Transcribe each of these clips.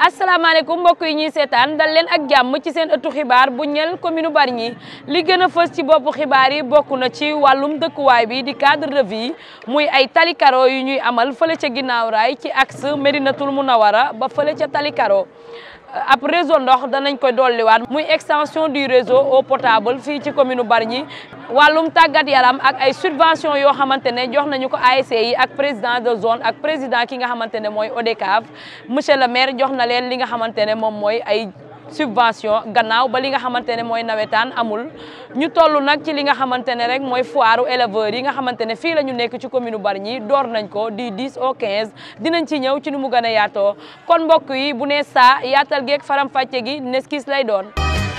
asalaamaaleykum mbokk yi ñuy seetaan dal leen ak jàmm ci seen ëttu xibaar bu ñel commune Bargny li gën a fës ci boppu xibaar yi bokk na ci wàllum dëkkuwaay bi di cadre de vie muy ay tali karo yu ñuy amal fële ca ginnaaw raay ci axe Médinatoul Mounawara ba fële ca tali karo ab réseau ndox danañ koy dolliwaat muy extension du réseau eau potable fii ci commune Bargny wàllum tàggat yaram ak ay subvention yoo xamante ne jox nañu ko ASC yi ak président de zone ak président ki nga xamante ne mooy ODCAV monsieur le maire jox na leen li nga xamante ne moom mooy ay subvention gannaaw ba li nga xamante ne mooy nawetaan amul ñu toll nag ci li nga xamante ne rek mooy foire éleveurs yi nga xamante ne fii la ñu nekk ci commune Bargny door nañ ko di 10 au 15 dinañ ci ñëw ci nu mu gën a yaatoo kon mbokk yi bu ne saa yaatal geeg faram fàcce gi neskis lay doon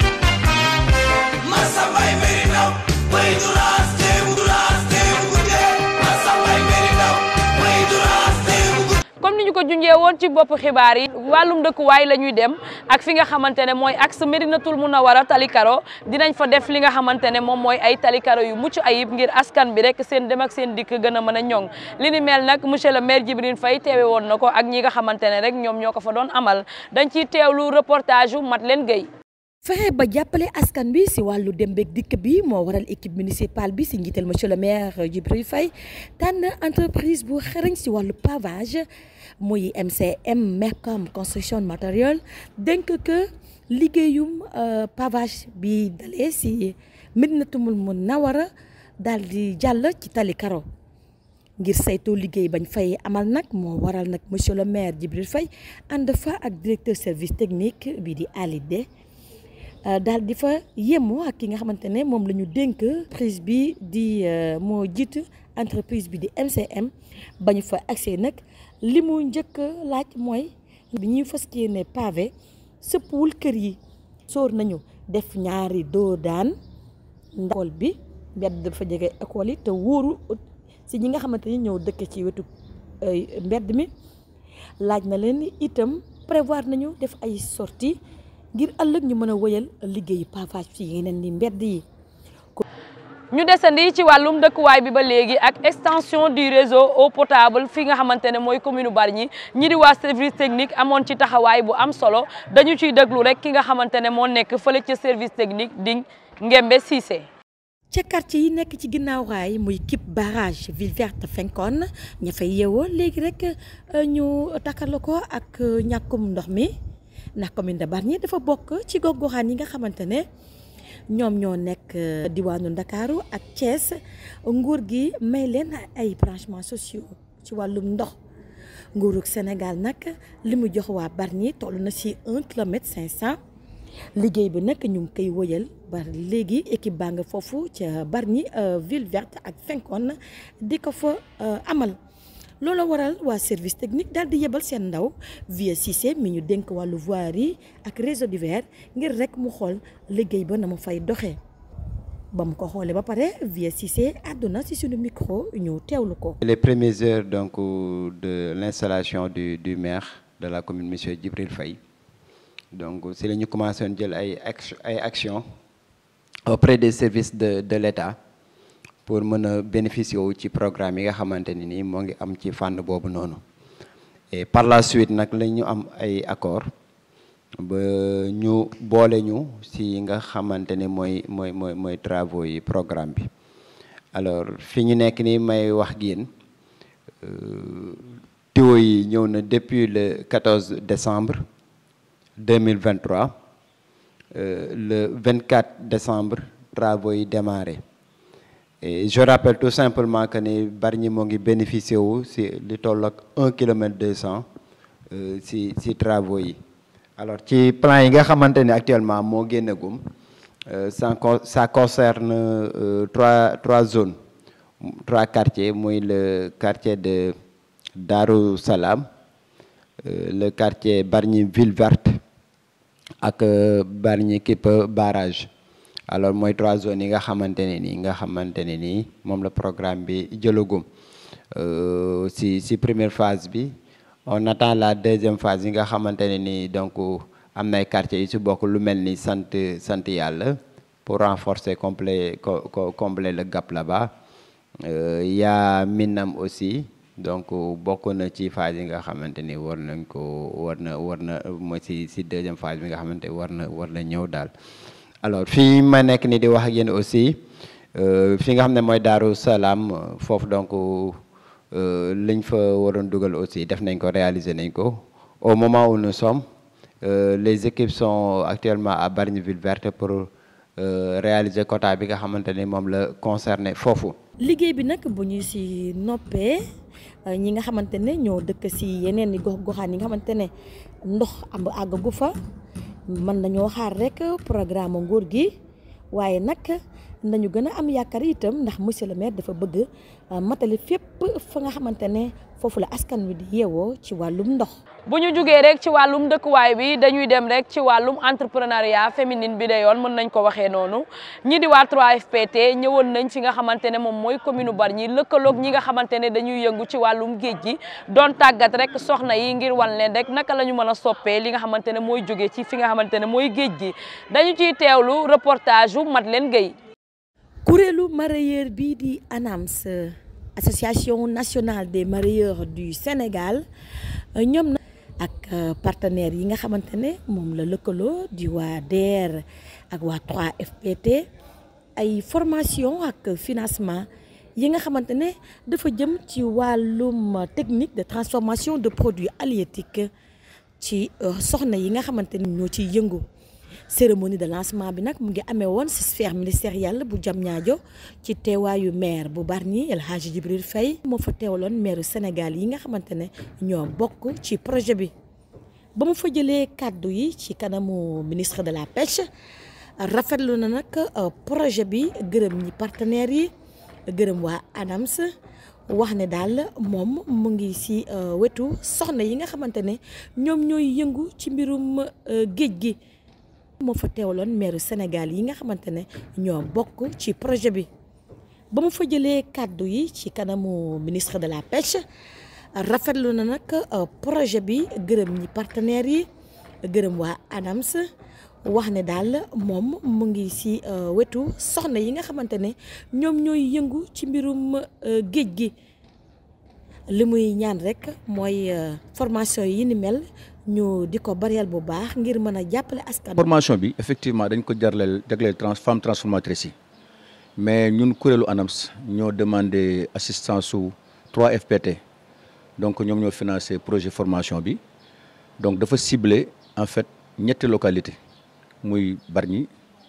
comme ni ñu ko junjee woon ci bopp xibaar yi wàllum dëkkuwaay la ñuy dem ak fi nga xamante ne mooy axe Médinatoul Mounawara tali karo dinañ fa def li nga xamante ne moom mooy ay tali karo yu mucc ayib ngir askan bi rek seen dem ak seen dikk gën a mën a ñoŋ li ni mel nag monsieur le maire Djibril Faye teewe woon na ko ak ñi nga xamante ne rek ñoom ñoo ko fa doon amal dañ ciy teewlu reportage yu mat leen Guèye fexe ba jàppale askan bi si wàllu dem beeg dikk bi moo waral équipe municipale bi si njiital monsieur le maire Djibril Faye tànn entreprise bu xarañ si wàllu pavage muy MCM Mecom construction matériel dénk que liggéeyum pavage bi dalee si Médinatoul Mounawara daal di jàll ci tali karo ngir saytoo liggéey bañ fay amal nag moo waral nag monsieur le maire Djibril Faye ànd fa ak directeur service technique bi di Ali De daal di fa yemmoo ak ki nga xamante ne moom la ñu dénk prise bi di moo jiitu entreprise bi di MCM ba ñu fa accès nag li mu njëkk laaj mooy bi ñuy fas yéene pavé sëppwul kër yi sóor nañu def ñaari doo daan école bi mbedd dafa jege école yi te wóoru si ñi nga xamante ni ñëw dëkk ci wetu mbedd mi laaj na leen itam prévoir nañu def ay sorties ngir ëllëg ñu mën a wëyal liggéeyu pavage ci yeneen ni mbedd yi. ñu desandi ci wàllum dëkkuwaay bi ba léegi ak extension du réseau eau potable fi nga xamante ne mooy commune Bargny ñi di waa service technique amoon ci taxawaay bu am solo dañu ciy déglu rek ki nga xamante ne moo nekk fële ca service technique di Ngembe Cissé. ca quartier yi nekk ci ginnaaw raay muy Kip barrage ville verte Fenkon ña fay yeewoo léegi rek ñu takkale ko ak ñàkkum ndox mi. ndax commune de Bargny dafa bokk ci gox-goxaan yi nga xamante ne ñoom ñoo nekk diwaanu Ndakaaru ak Thiès nguur gi may leen ay branchements sociaux ci wàllum ndox nguurug Sénégal nag li mu jox waa Bargny toll na ci un kilomètre cinq cent liggéey bi nag ñu ngi koy wëyal ba léegi équipe baa nga foofu ca Bargny ville verte ak Fenkon di ko fa amal. loola waral waa service technique daal di yebal seen ndaw via Cissé mi ñu dénk wàllu voirie ak réseau divers ngir rek mu xool liggéey ba na mu fay doxee ba mu ko xoolee ba pare via Cissé àdduna ci suñu micro ñu teewlu ko. les premières heures donc de l'installation du du maire de la commune monsieur Djibril Faye donc si la ñu commencé woon jël ay ay actions auprès des services de de l'État. pour mën a bénéficier wu ci programme yi nga xamante ni nii moo ngi am ci fànn boobu noonu et par la suite nag la ñu am ay accord ba ñu boole ñu si nga xamante ni mooy mooy mooy mooy travaux yi programme bi alors fi ñu nekk nii may wax ak yéen tuyaux yi ñëw na depuis le 14 décembre 2023 le 24 décembre travaux yi démarré et je rappelle tout simplement que ni Bargny moo ngi bénéficier wu si li toll ak un kilomètre deux cent si si travaux yi alors ci plan yi nga xamante ni actuellement moo génnagum ça ça concerne trois trois zones trois quartiers muy le quartier de Darou Salam le quartier Bargny ville verte ak Bargny Kip barrage alors mooy trois zones yi nga xamante ne nii nga xamante ne nii moom la programme bi jëlagum si si première phase bi on attend la deuxième phase yi nga xamante ne nii donc am na ay quartiers yu si bokk lu mel ni sant sant yàlla pour renforcer complet combler le gap là-bas y a Minam aussi donc bokk na ci phase yi nga xamante ni war nañ ko war na war na mooy si si deuxième phase bi nga xamante war na war na ñëw daal alors fii ma nekk ni di wax ak yéen aussi fi nga xam ne mooy Daaru Salaam foofu donc liñ fa waroon dugal aussi def nañ ko réaliser nañ ko au moment où nous sommes les équipes sont actuellement à Bargny Ville Verte pour réaliser quota bi nga xamante ni moom la concerné foofu liggéey bi nag bu ñu si noppee ñi nga xamante ne ñoo dëkk si yeneen i gox goxaan yi nga xamante ne ndox am àggagu fa mën nañoo xaar rek programme nguur gi waaye nag nañu gën a am yaakaar itam ndax monsieur le maire dafa bëgg matali fépp fa nga xamante ne foofu la askan wi di yeewoo ci wàllum ndox. bu ñu jugee rek ci wàllum dëkkuwaay bi dañuy dem rek ci wàllum entrepreneuriat féminine bi de yoon mën nañ ko waxee noonu ñi di waa 3FPT ñëwoon nañ fi nga xamante ne moom mooy commune Bargny lëkkaloog ñi nga xamante ne dañuy yëngu ci wàllum géej gi doon tàggat rek soxna yi ngir wan leen rek naka la ñu mën a soppee li nga xamante ne mooy jóge ci fi nga xamante ne mooy géej gi dañu ciy teewlu reportage yu Madeleine Gueye. kuréelu mareyeur bii di ANAMS association nationale des mareyeurs du Sénégal ñoom na ak partenaires yi nga xamante ne moom la lëkkaloo di waa DER ak waa 3FPT ay formation ak financement yi nga xamante ne dafa jëm ci wàllum technique de transformation de produits halieutiques ci soxna yi nga xamante ne ñoo ciy yëngu cérémonie de lancement bi nag mu ngi amee woon ci sphère ministérielle bu Diamniadio ci teewaayu maire bu Bargny El Hadji Djibril Faye moo fa teewaloon maire Sénégal yi nga xamante ne ñoo bokk ci projet bi ba mu fa jëlee kàddu yi ci kanamu ministre de la pêche rafetlu na nag projet bi gërëm ñi partenaires yi gërëm waa ANAMS wax ne daal moom mu ngi ci wetu soxna yi nga xamante ne ñoom ñooy yëngu ci mbirum géej gi moo fa teewaloon maire Sénégal yi nga xamante ne ñoo bokk ci projet bi ba mu fa jëlee kàddu yi ci kanamu ministre de la pêche rafetlu na nag projet bi gërëm ñi partenaires yi gërëm waa ANAMS wax ne daal moom mu ngi ci wetu soxna yi nga xamante ne ñoom ñooy yëngu ci mbirum géej gi li muy ñaan rek mooy formation yi ni mel ñu di ko bareel bu baax ngir mën a jàppale askan. formation bi effectivement dañ ko jarleel jagleel trans femme transformatrice yi mais ñun kuréelu ANAMS ñoo demandé assistance su 3FPT donc ñoom ñoo financé projet formation bi donc dafa ciblé en fait ñetti localité muy Bargny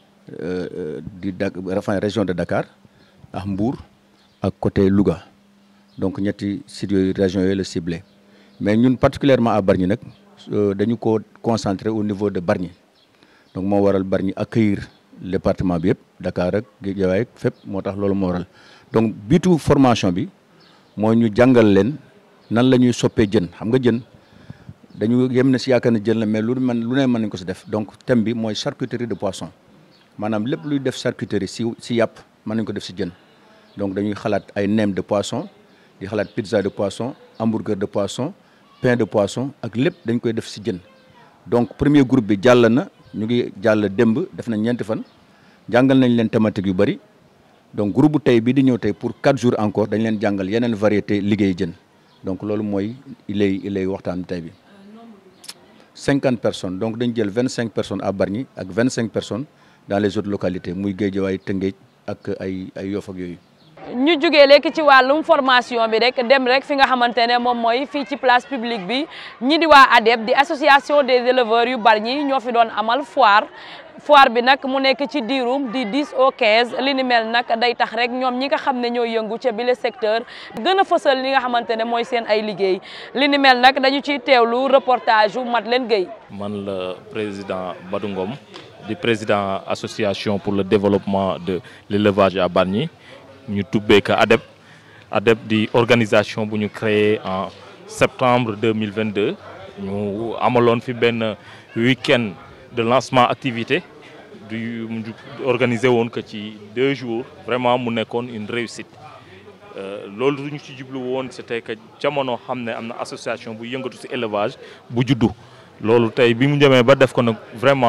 di da enfin région de Dakar ak Mbour ak côté Louga donc ñetti sites yooyu régions yooyu la ciblé mais ñun particulièrement à Bargny nag. dañu ko concentré au niveau de Bargny donc moo waral Bargny accueillir le département bi yëpp Dakar ak Guédiawaye ak fépp moo tax loolu moo waral donc biitu formation bi mooy ñu jàngal leen nan la ñuy soppee jën xam nga jën dañu yem na si yaakaar ne jën la mais lu man lu ne mën nañ ko si def donc thème bi mooy charcuterie de poisson maanaam lépp luy def charcuterie si si yàpp mën nañ ko def si jën donc dañuy xalaat ay neem de poisson di xalaat pizza de poisson hamburger de poisson pain de poisson ak lépp dañ koy def ci jën donc premier groupe bi jàll na ñu ngi jàll démb def nañ ñeenti fan jàngal nañ leen thématique yu bari donc groupe bu tey bii di ñëw tey pour quatre jours encore dañ leen jàngal yeneen variété liggéey jën donc loolu mooy ilay ilay waxtaan tey bi cinquante personnes donc dañ jël vingt cinq personnes à Bargny ak vingt cinq personnes dans les autres localités muy Guédiawaye Tëngéej ak ay ay Yoff ak yooyu ñu jugee léegi ci wàllum formation bi rek dem rek fi nga xamante ne moom mooy fii ci place publique bi ñi di waa ADEB di association des éleveurs yu Bargny ñoo fi doon amal foire foire bi nag mu nekk ci diirum di 10 au 15 li ni mel nag day tax rek ñoom ñi nga xam ne ñoo yëngu ca bile secteur gën a fësal li nga xamante ne mooy seen ay liggéey li ni mel nag dañu ciy teewlu reportage yu Madeleine Gueye man la président Badou Ngom di président association pour le développement de l'élevage à Bargny ñu tubbee ko ADEB ADEB di organisation bu ñu créé en septembre 2022 ñu amaloon fi benn week-end de lancement activité du organisé woon ko ci deux jours vraiment mu nekkoon une réussite loolu lu ñu ci jublu woon c'était que jamono xam ne am na association bu yëngatu ci élevage bu juddu loolu tey bi mu demee ba def ko nag vraiment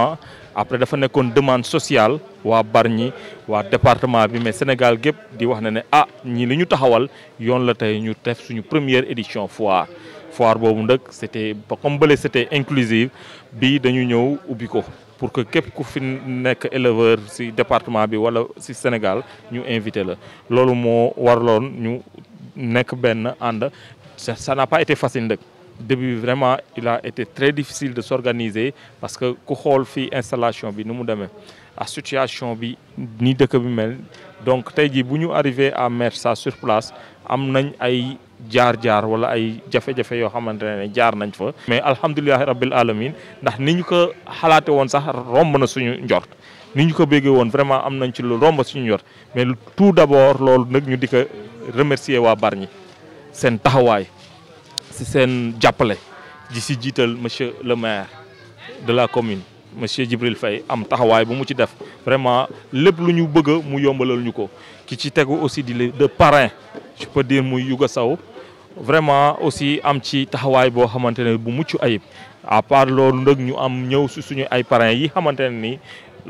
après dafa nekkoon demande sociale waa Bargny waa département bi mais Sénégal gépp di wax ne ne ah ñii li ñu taxawal yoon la tey ñu def suñu première édition foire foire boobu nag c'était comme bële c'était inclusive bi dañu ñëw ubbi ko pour que képp ku fi nekk éleveur ci département bi wala ci Sénégal ñu invité la loolu moo warloon ñu nekk benn ànd ça n'a pas été facile nag début vraiment il a été très difficile de s'organiser parce que ku xool fii installation bi ni mu demee à situation bi ni dëkk bi mel donc tey jii bu ñu arrivé à mettre ça sur place am nañ ay jaar-jaar wala ay jafe-jafe yoo xamante ne jaar nañ fa. mais alhamdulilahi rabbil alamin ndax ni ñu ko xalaate woon sax romb na suñu njort ni ñu ko béggee woon vraiment am nañ ci lu romb suñu njort mais tout d'abord loolu nag ñu di ko remercier waa Bargny seen taxawaay. ci seen jàppale ji ci jiital monsieur le maire de la commune monsieur Djibril Faye am taxawaay bu mu ci def vraiment lépp lu ñu bëgg mu yombalal ñu ko ki ci tegu aussi di de parrain je peux dire muy Yuga Sow vraiment aussi am ci taxawaay boo xamante ne bu mucc ayib à part loolu nag ñu am ñëw ci suñu ay parrains yi xamante ne ni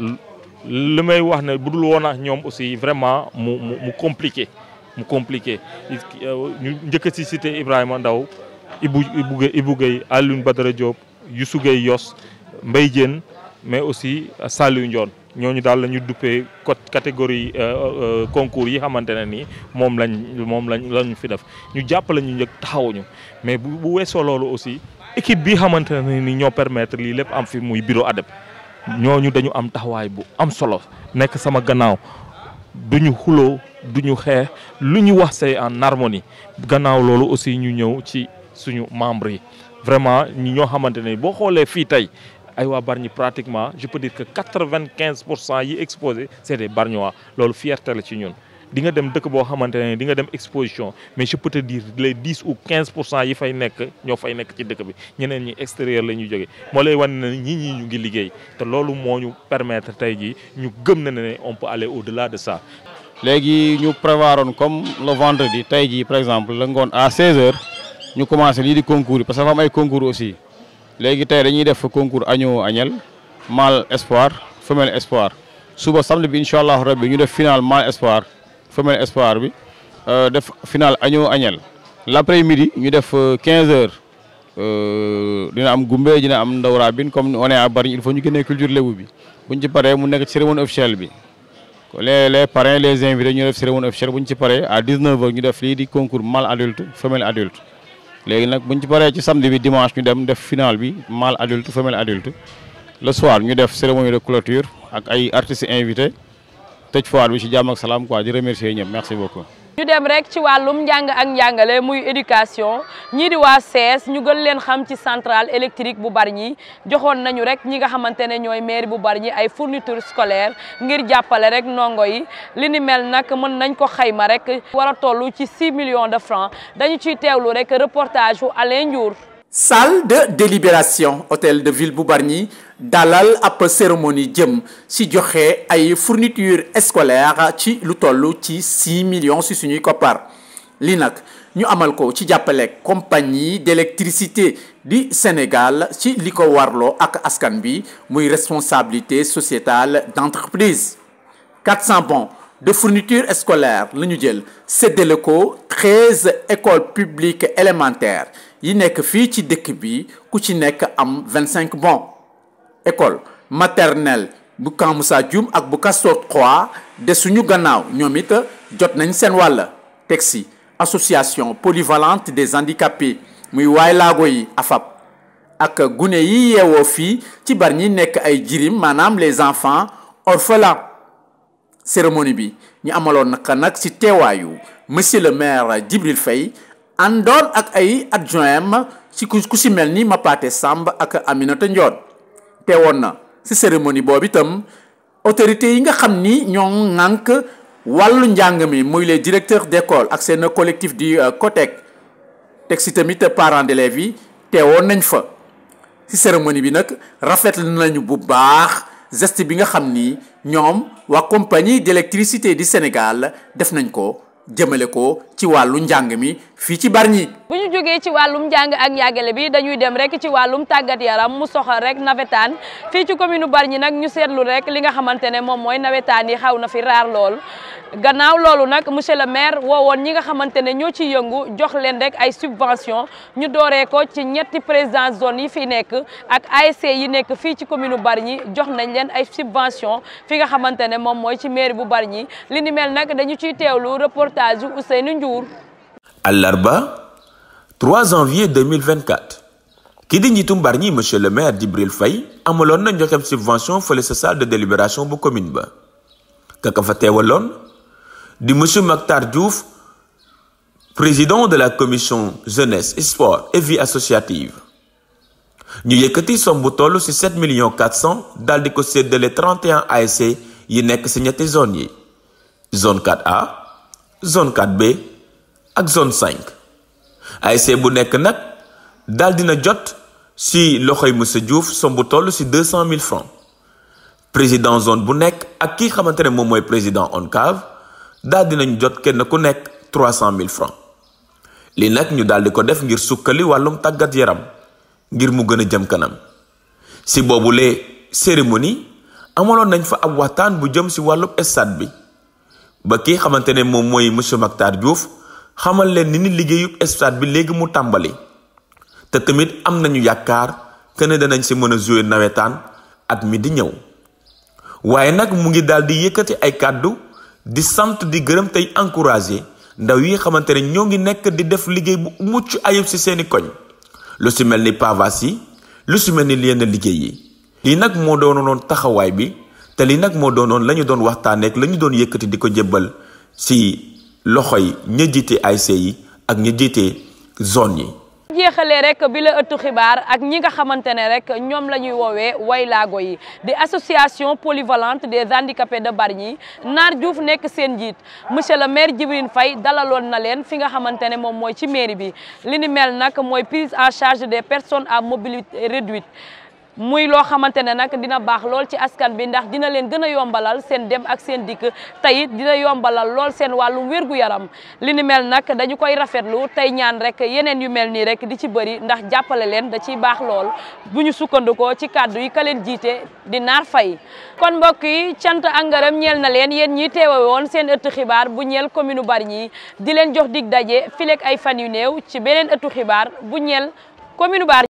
li may wax ne bu dul woon ak ñoom aussi vraiment mu mu mu compliqué mu compliqué ñu njëkk ci cité Ibrahima Ndaw Ibou Ibou Gueye Ibou Gueye Alioune Badara Diop Youssou Gueye Yos Mbaye Diène mais aussi Saliou Ndione ñooñu daal la ñu duppee catégorie concours yi xamante ne ni moom lañ moom lañ lañu fi def ñu jàppale ñu njëkk taxawuñu mais bu bu weesoo loolu aussi équipe bi xamante ne ni ñoo permettre lii lépp am fi muy bureau ADEP ñooñu dañu am taxawaay bu am solo nekk sama gannaaw duñu xuloo duñu xeex lu ñu wax c'est en harmonie gannaaw loolu aussi ñu ñëw ci suñu membres yi vraiment ñi ñoo xamante ne boo xoolee fii tey ay waa Bargny pratiquement je peux dire que quatre-vingt-quinze pour cent yi exposé c'est des Bargnois loolu fierté la ci ñun di nga dem dëkk boo xamante ne di nga dem exposition mais je peux te dire les dix ou quinze pour cent yi fay nekk ñoo fay nekk ci dëkk bi ñeneen ñi extérieur la ñuy jógee moo lay wan ne ñii ñii ñu ngi liggéey te loolu moo ñu permettre tey jii ñu gëm na ne on peut aller au-delà de ça. léegi ñu prévoiroon comme le vendredi tey jii par exemple la ngoon à 16h ñu commencé lii di concours yi parce que dafa am ay concours aussi léegi tey dañuy def concours agneau agnelle mâle espoir femelle espoir suba samedi bi incha allah rabbi ñu def final mâle espoir femelle espoir bi def final agneau agnelle l'après-midi ñu def 15h dina am gumbe dina am ndaw rabine comme on est à Bargny il faut ñu génnee culture lébu bi buñ ci paree mu nekk cérémonie officielle bi. les les parrains les invités ñu def cérémonie officielle bu ñu ci paree à 19h ñu def lii di concours mâle adulte femelle adulte léegi nag bu ñu ci paree ci samedi bi dimanche ñu dem def final bi mâle adulte femelle adulte le soir ñu def cérémonie de clôture ak ay artistes invités tëj foire bi ci jàmm ak salaam quoi di remercier ñëpp merci beaucoup. ñu dem rek ci wàllum njàng ak njàngale muy éducation ñii di waa CES ñu gën leen xam ci centrale électrique bu Bargny joxoon nañu rek ñi nga xamante ne ñooy mairie bu Bargny ay fourniture scolaire ngir jàppale rek ndongo yi li ni mel nag mën nañ ko xayma rek war a toll ci 6 millions de francs dañu ciy teewlu rek reportage wu Alain Ndiour salle de délibération hôtel de ville bu Bargny dalal ab cérémonie jëm ci joxe ay fourniture scolaire ci lu toll ci 6 millions ci suñuy koppar li nag ñu amal ko ci jàppale compagnie d'électricité du Sénégal ci li ko warloo ak askan bi muy responsabilité sociétale d'entreprise 400 bons de fourniture scolaire la ñu jël séddale ko 13 écoles publiques élémentaires yi nekk fii ci dëkk bi ku ci nekk am 25 bons école maternelle bu Camp Moussa Dioum ak bu Castor 3 de suñu gannaaw ñoom it jot nañ seen wàll teg si association polyvalente des handicapés muy waay laago yi AFAP ak gune yi yeewoo fii ci Bargny nekk ay jirim maanaam les enfants orphelins cérémonie bi ñu amaloon naka nag ci teewaayu monsieur le maire Djibril Faye àndoon ak ay adjoint ci ku ku si mel ni Mapaté Samb ak Aminata Ndione teewoon na ci cérémonie boobu itam autorités yi nga xam ni ñoo ŋànk wàllu njàng mi muy les directeurs d'école ak seen collectif du COTEC teg si tamit parents d'élèves yi teewoon nañ fa ci cérémonie bi nag rafetlu nañu bu baax geste bi nga xam ni ñoom waa compagnie d'électricité du Sénégal def nañ ko jëmale ko ci wàllu njàng mi fii ci Bargny bu ñu jógee ci wàllum njàng ak njàngale bi dañuy dem rek ci wàllum tàggat yaram mu soxal rek nawetaan fii ci commune Bargny nag ñu seetlu rek li nga xamante ne moom mooy nawetaan yi xaw na fi raar lool gannaaw loolu nag monsieur le maire woowoon ñi nga xamante ne ñoo ciy yëngu jox leen rek ay subvention ñu dooree ko ci ñetti président zone yi fi nekk ak ASC yi nekk fii ci commune Bargny jox nañ leen ay subvention fi nga xamante ne moom mooy ci mairie bu Bargny li ni mel nag dañu ciy teewlu reportage yu Ousseynou Ndiour àllarba 3 janvier 2024 ki di njiitum Bargny monsieur le maire Djibril Faye amaloon na joxem subvention fële sa salle de délibération bu commune ba kaka fa teewaloon di monsieur Mactar Diouf président de la commission jeunesse sport et vie associative ñu yëkkati somme bu toll ci 7 millions 400 daal di ko séddale 31 ASC yi nekk ci ñetti zone yi zone 4A zone 4B ak zone 5 ASC bu nekk nag daal dina jot ci loxoy monsieur Diouf somme bu toll ci 200 000 francs président zone bu nekk ak ki xamante ne moom mooy président ONCAV daal dinañ jot kenn ku nekk 300 000 francs li nag ñu daal di ko def ngir sukkali wàllum tàggat yaram ngir mu gën a jëm kanam ci boobulee cérémonie amaloon nañ fa ab waxtaan bu jëm ci wàllum stade bi ba kii xamante ne moom mooy monsieur Mactar Diouf xamal leen ni ni liggéeyub stade bi léegi mu tàmbali te tamit am nañu yaakaar que ne danañ ci mën a jouer nawetaan at mi di ñëw waaye nag mu ngi daal di yëkkati ay kàddu di sant di gërëm tey encourager ndaw yi xamante ne ñoo ngi nekk di def liggéey bu mucc ayib ci seeni koñ lu ci mel ni pavas yi lu ci mel ni yenn liggéey yi lii nag moo doonoon taxawaay bi te lii nag moo doonoon la ñu doon waxtaaneek la ñu doon yëkkati di ko jébbal ci loxoy ña jiite ASC yi ak ña jiite zone yi jeexalee rek bi la ëttu xibaar ak ñi nga xamante ne rek ñoom la ñuy woowee waylaago yi di association polyvalente des handicapés de Bargny Naar Diouf nekk seen njiit monsieur le maire Djibril Faye dalaloon na leen fi nga xamante ne moom mooy ci mairie bi li ni mel nag mooy prise en charge des personnes à mobilité réduite muy loo xamante ne nag dina baax lool ci askan bi ndax dina leen gën a yombalal seen dem ak seen dikk tey dina yombalal lool seen wàllum wér-gu-yaram li ni mel nag dañu koy rafetlu tey ñaan rek yeneen yu mel nii rek di ci bëri ndax jàppale leen da ciy baax lool bu ñu sukkandikoo ci kàddu yi ka leen jiite di naar fay kon mbokk yi cant ak ngërëm ñeel na leen yéen ñi teewe woon seen ëttu xibaar bu ñeel commune Bargny di leen jox dig daje fileeg ay fan yu néew ci beneen ëttu xibaar bu ñeel commune Bargny